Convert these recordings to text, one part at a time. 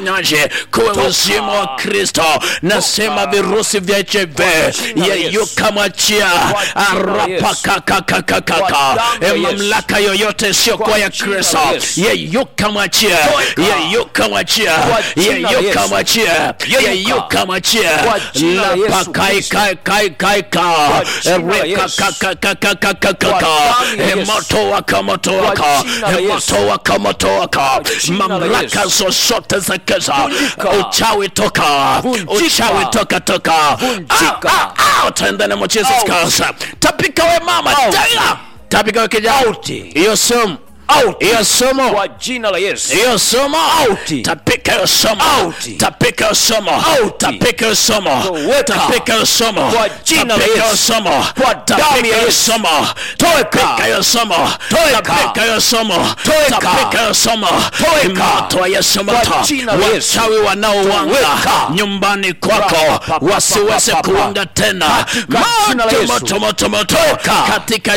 Nyaje kuwe uzima wa Kristo, nasema virusi vya HIV yeyuka, mwachia arapakakakakaka mamlaka yoyote isiyokuwa ya Kristo yeyuka, mwachia yeyuka, mwachia yeyuka, mwachia yeyuka, mwachia lapakaikaikaikaika rekakakakakakaka moto waka moto waka moto waka moto waka mamlaka zozote za giza uchawi toka uchawi toka toka utaenda na Jesus Christ tapika we mama tena tapika we kijana hiyo sumu hiyo somo kwa jina la Yesu. hiyo somo Out. tapika hiyo somo Out. tapika hiyo somo Out. tapika hiyo somo Weka. tapika hiyo somo Kwa jina la tapika hiyo Yesu. somo Kwa damu tapika ya hiyo Yesu. somo tapika hiyo somo Toeka. tapika hiyo somo Toeka. tapika hiyo somo Toeka. moto wa Yesu Kwa moto jina la Yesu. wachawi wanaowanga Toeka. nyumbani kwako Rapa, wasiweze papa, kuwanga tena Katika jina la moto Yesu. moto moto moto Toeka. katika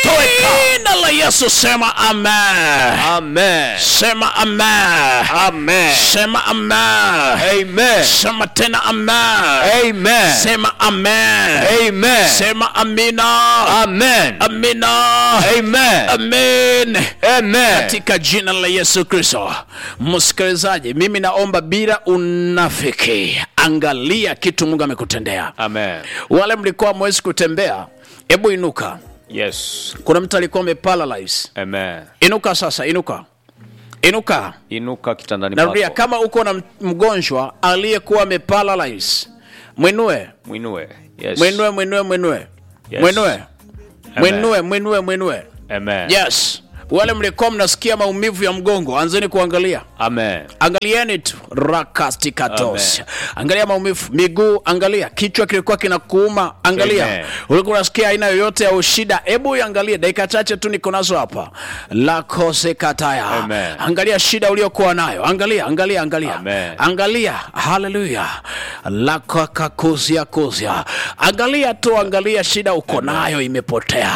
jina la Yesu sema amen Amen. sema amen Amen. sema amen Amen. sema tena amen Amen. sema amen Amen. sema amina Amen. amina Amen. amen Amen. katika jina la yesu kristo msikilizaji mimi naomba bila unafiki angalia kitu mungu amekutendea Amen. wale mlikuwa mwezi kutembea hebu inuka Yes. kuna mtu alikuwa ameparalyze Amen. inuka sasa inuka inuka Inuka kitandani narudia pako. kama uko na m- mgonjwa aliyekuwa ameparalyze mwinue Mwinue. Yes. mwinue mwinue mwinue Yes. mwinue Amen. mwinue mwinue mwinue Amen. yes wale mlikuwa mnasikia maumivu ya mgongo anzeni kuangalia Amen. angalieni tu rakastikatos angalia maumivu miguu angalia kichwa kilikuwa kinakuuma angalia Amen. ulikuwa unasikia aina yoyote ya ushida hebu iangalie dakika chache tu niko nazo hapa lakosekataya Amen. angalia shida uliokuwa nayo angalia angalia angalia Amen. angalia haleluya lakakakuzia kuzia angalia tu angalia shida uko nayo imepotea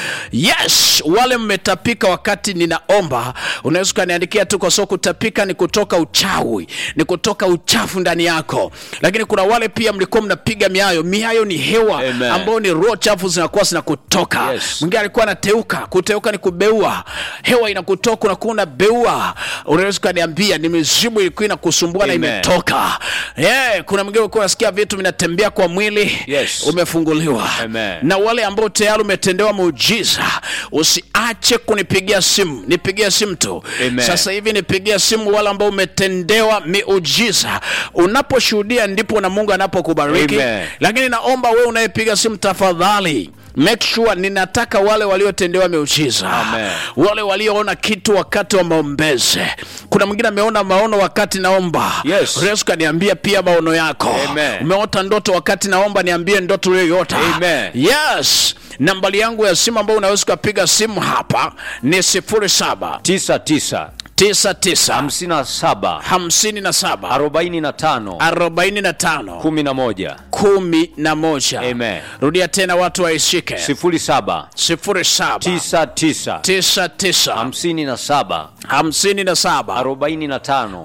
yes wale mmetapika wakati ninaomba unaweza ukaniandikia tu kwa sababu kutapika ni kutoka uchawi ni kutoka uchafu ndani yako lakini kuna wale pia mlikuwa mnapiga miayo miayo ni hewa Amen. ambayo ni roho chafu zinakuwa zinakutoka Yes. mwingine alikuwa anateuka kuteuka ni kubeua hewa inakutoka unakuwa unabeua unaweza ukaniambia ni mizimu ilikuwa inakusumbua na Amen. imetoka yeah, kuna mwingine ulikuwa unasikia vitu vinatembea kwa mwili Yes. umefunguliwa Amen. na wale ambao tayari umetendewa muujiza usiache kunipigia simu nipigie simu tu Amen. sasa hivi nipigia simu wale ambao umetendewa miujiza unaposhuhudia ndipo na mungu anapokubariki Amen. lakini naomba wewe unayepiga simu tafadhali make sure ninataka wale waliotendewa miujiza Amen. wale walioona kitu wakati wa maombezi kuna mwingine ameona maono wakati naomba Yes. unaweza ukaniambia pia maono yako Amen. umeota ndoto wakati naomba niambie ndoto uliyoyota Amen. yes nambari yangu ya simu ambayo unaweza ukapiga simu hapa ni 07 tisa tisa 99 hamsini na saba 57 arobaini na tano 45 kumi na moja kumi na moja Amen. rudia tena watu waishike sifuri saba 07 tisa tisa 99 hamsini na saba 57 arobaini na tano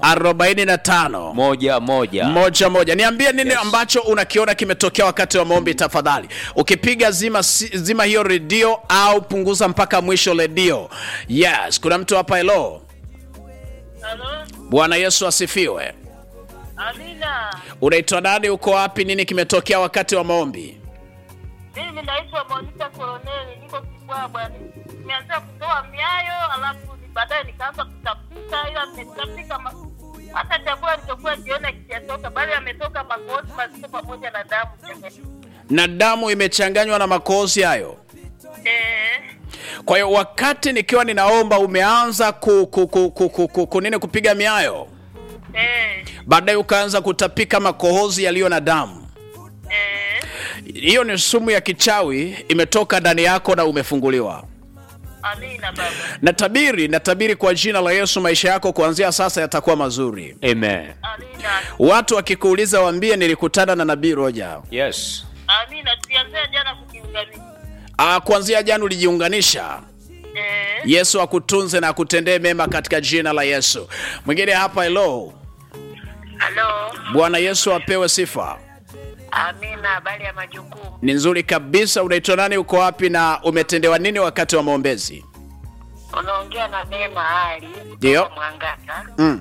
45 moja moja moja moja niambie nini ambacho unakiona kimetokea wakati wa maombi tafadhali ukipiga zima, si- zima hiyo redio au punguza mpaka mwisho redio yes kuna mtu hapa helo Halo, bwana yesu asifiwe Amina. unaitwa nani uko wapi nini kimetokea wakati wa maombi Mimi naitwa Monica Koloneli, niko Kibwabwa. Nimeanza kutoa miayo, alafu ni- baadaye nikaanza kutapika, ila nimetapika ma... hata chakula nilichokuwa jiona kijatoka, bali ametoka makozi mazito pamoja na damu. na damu imechanganywa na makozi hayo Eh, kwa hiyo wakati nikiwa ninaomba umeanza ku, ku, ku, ku, ku, ku, ku, nini kupiga miayo eh, baadaye ukaanza kutapika makohozi yaliyo na damu eh. hiyo ni sumu ya kichawi imetoka ndani yako na umefunguliwa Amina baba. natabiri natabiri kwa jina la yesu maisha yako kuanzia sasa yatakuwa mazuri amen Amina. watu wakikuuliza waambie nilikutana na nabii roja yes Amina. Tulianzia jana kujiunganisha. Ah, kuanzia jana ulijiunganisha Eh, yesu akutunze na akutendee mema katika jina la yesu mwingine hapa helo Halo, Bwana Yesu apewe sifa. Amina. Habari ya majukumu? Ni nzuri kabisa. Unaitwa nani? Uko wapi na umetendewa nini wakati wa maombezi? Unaongea na Neema Ali Ndio. kutoka Mwangata. Mm.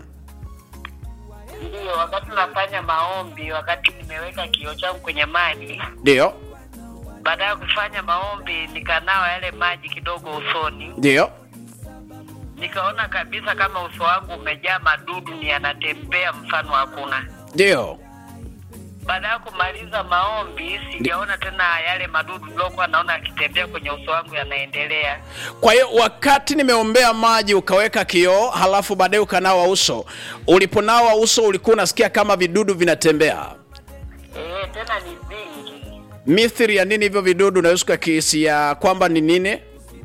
Ndio, wakati nafanya maombi, wakati nimeweka kioo changu kwenye maji, Ndio, baada ya kufanya maombi nikanawa yale maji kidogo usoni, ndio. nikaona kabisa kama uso wangu umejaa madudu ni yanatembea, mfano hakuna. Ndio. Baada ya kumaliza maombi, sijaona tena yale madudu niliokuwa naona yakitembea kwenye uso wangu yanaendelea. Kwa hiyo wakati nimeombea maji ukaweka kioo, halafu baadaye ukanawa uso. Uliponawa uso ulikuwa unasikia kama vidudu vinatembea. Eh, tena ni vingi. Mithili ya nini hivyo vidudu? Unaweza ukakisia kwamba ni nini?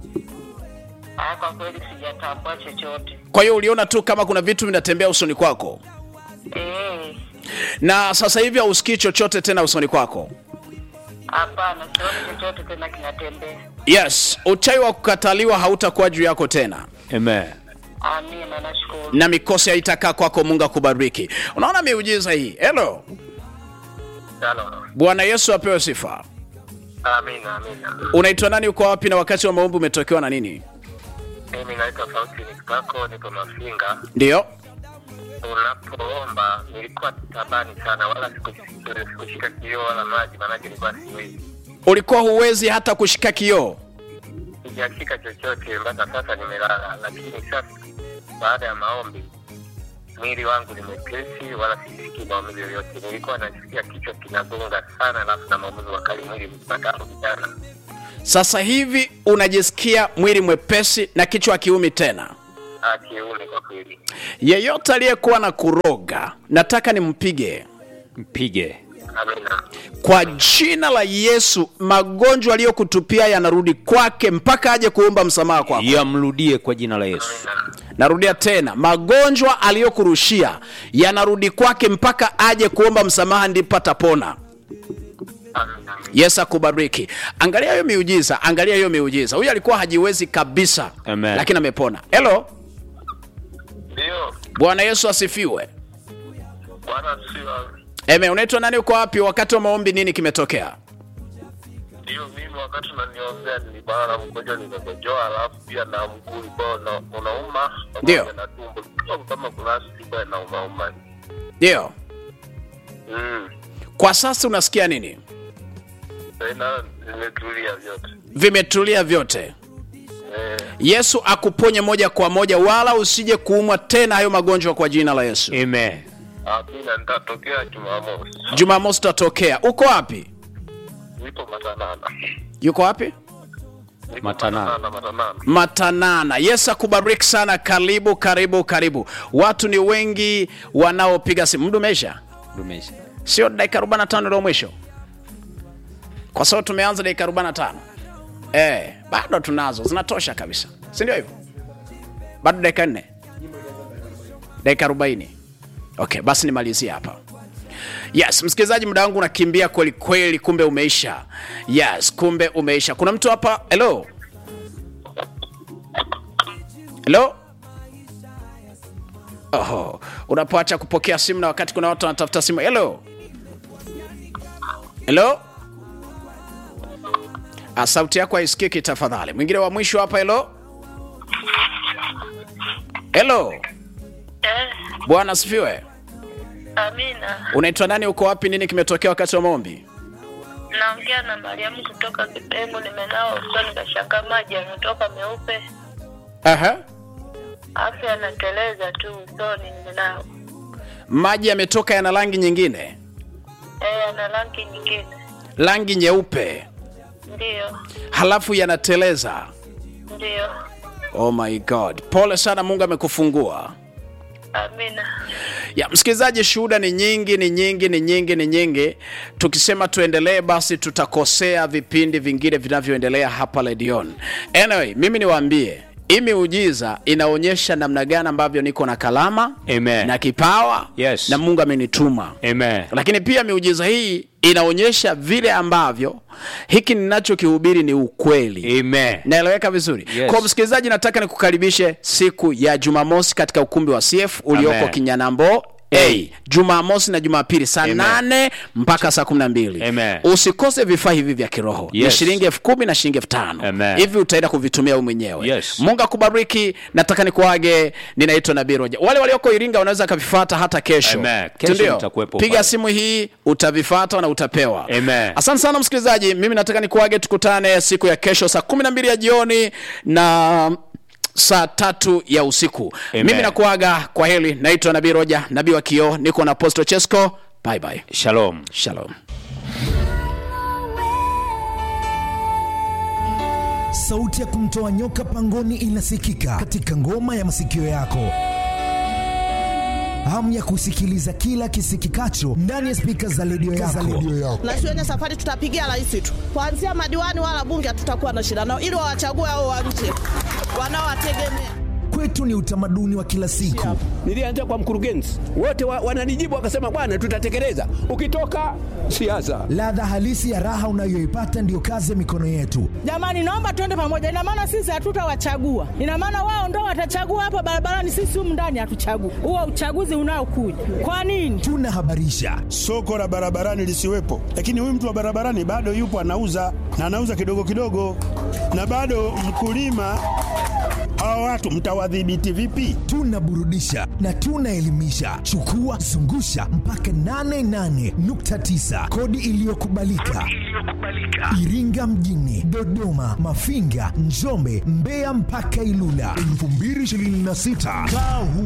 Ah, kwa kweli sijatambua chochote. Kwa hiyo uliona tu kama kuna vitu vinatembea usoni kwako, Eh, na sasa hivi hausikii chochote tena usoni kwako. hapana, sioni chochote tena kinatembea. Yes, uchawi wa kukataliwa hautakuwa juu yako tena. Amen. Amina, nashukuru. na mikosi haitakaa kwako. Mungu akubariki. Unaona miujiza hii. Hello, Halo. Bwana Yesu apewe sifa. Amina, amina. Unaitwa nani? Uko wapi? na wakati wa maombi umetokewa na nini? Mimi naitwa Faustini Kitako, nipo Mafinga. Ndio, Unapoomba nilikuwa tabani sana, wala siku- sikushika kioo wala maji, maanake nilikuwa siwezi, ulikuwa huwezi hata kushika kioo. sijashika chochote mpaka sasa, nimelala. Lakini sasa baada ya maombi mwili wangu ni mwepesi, wala sisikii maumivu yoyote. Nilikuwa nasikia kichwa kinagonga sana, alafu na maumivu makali mwili mzima tangu jana. Sasa hivi unajisikia mwili mwepesi na kichwa hakiumi tena. Ah, kiume kwa kweli. Yeyote aliyekuwa na kuroga, nataka nimpige Mpige. Amina, kwa jina la Yesu. Magonjwa aliyokutupia yanarudi kwake mpaka aje kuomba msamaha kwako. Yamrudie kwa jina la Yesu. amina, Narudia tena, magonjwa aliyokurushia yanarudi kwake mpaka aje kuomba msamaha, ndipo atapona. amina. Yesu akubariki. Angalia hiyo miujiza, angalia hiyo miujiza. Huyu alikuwa hajiwezi kabisa, Amen. lakini amepona. Hello, Ndio, Bwana Yesu asifiwe. Bwana sio Eme, unaitwa nani? Uko wapi? Wakati wa maombi nini kimetokea? Ndio, mimi wakati unaniombea nilibana na mkojo nimekojoa, alafu pia na mguu ulikuwa una- unauma Ndio. pamoja na tumbo kidogo kama kuna siku inaumauma. Ndio, Mm. kwa sasa unasikia nini? Tena nimetulia vyote. Vimetulia vyote. Eh, Yesu akuponye moja kwa moja, wala usije kuumwa tena hayo magonjwa kwa jina la Yesu. Amen. amina, nitatokea Jumamosi. Jumamosi tutatokea. Uko wapi? Nipo Matanana. Yuko wapi? Nipo Matanana. Matanana, Matanana. Matanana. Yesu akubariki sana. Karibu, karibu, karibu. Watu ni wengi wanaopiga simu. Muda umeisha, Dumisha. sio dakika 45 ndio mwisho, kwa sababu tumeanza dakika 45. Eh, bado tunazo, zinatosha kabisa, si ndio hivyo? Bado dakika nne, dakika 40. Okay, basi nimalizie hapa. Yes, msikilizaji, muda wangu unakimbia kweli kweli, kumbe umeisha. Yes, kumbe umeisha. Kuna mtu hapa. Hello, hello. Oho, unapoacha kupokea simu na wakati kuna watu wanatafuta simu. Hello, hello. Ah, sauti yako haisikiki tafadhali. Mwingine wa mwisho hapa. Hello, hello. Eh, Bwana asifiwe. Amina. Unaitwa nani? Uko wapi? Nini kimetokea wakati wa maombi? Naongea na Mariamu kutoka Kipengu. Nimenawa usoni, kashangaa maji yametoka meupe, Aha. afu yanateleza tu usoni. Nimenawa Maji yametoka yana rangi nyingine, eh, yana rangi nyingine. rangi nyeupe, Ndiyo, halafu yanateleza. ndiyo. Oh my God, pole sana, Mungu amekufungua. Amina. ya msikilizaji, shuhuda ni nyingi, ni nyingi, ni nyingi, ni nyingi. Tukisema tuendelee, basi tutakosea vipindi vingine vinavyoendelea hapa Ledion. Anyway, mimi niwaambie hii miujiza inaonyesha namna gani ambavyo niko na kalama Amen. na kipawa Yes. na Mungu amenituma Amen. lakini pia miujiza hii inaonyesha vile ambavyo hiki ninachokihubiri ni ukweli Amen. naeleweka vizuri Yes. kwa msikilizaji nataka nikukaribishe siku ya jumamosi katika ukumbi wa cf ulioko Amen. kinyanambo A. Jumamosi na Jumapili saa Amen. nane mpaka saa kumi na mbili. Amen. Usikose vifaa hivi vya kiroho ni Yes. shilingi elfu kumi na shilingi elfu tano Amen. hivi utaenda kuvitumia wewe mwenyewe. Yes. Mungu akubariki. Nataka nikuage, ninaitwa Nabii Roja. Wale walioko Iringa wanaweza kavifata hata kesho, Amen. Kesho Sindio? nitakuwepo Piga pale. simu hii utavifata na utapewa. Amen. Asante sana msikilizaji, mimi nataka nikuage, tukutane siku ya kesho saa kumi na mbili ya jioni na saa tatu ya usiku. Amen. Mimi nakuaga kwa heli, naitwa Nabii Roja, nabii wa kioo, niko na Apostle Chesko. Bye bye. Shalom. Shalom. Sauti ya kumtoa nyoka pangoni inasikika katika ngoma ya masikio yako. Hamu ya kusikiliza kila kisikikacho ndani ya spika za redio yako. na shuleni safari tutapigia rais tu, kuanzia madiwani wala bunge hatutakuwa na shida nao, ili wawachague hao wa nje wanaowategemea. Kwetu ni utamaduni wa kila siku. Nilianza kwa mkurugenzi, wote wa, wananijibu wakasema, bwana, tutatekeleza. Ukitoka siasa, Ladha halisi ya raha unayoipata ndiyo kazi ya mikono yetu. Jamani, naomba tuende pamoja. Ina maana sisi hatutawachagua, ina maana wao ndo watachagua hapa barabarani, sisi humu ndani hatuchagui. Huo uchaguzi unaokuja kwa nini? Tunahabarisha, soko la barabarani lisiwepo, lakini huyu mtu wa barabarani bado yupo anauza na anauza kidogo kidogo, na bado mkulima. Hawa watu mtawadhibiti vipi? tunaburudisha na tunaelimisha. Chukua zungusha mpaka 88.9 kodi iliyokubalika Iringa mjini, Dodoma, Mafinga, Njombe, Mbeya mpaka Ilula 2026 kaa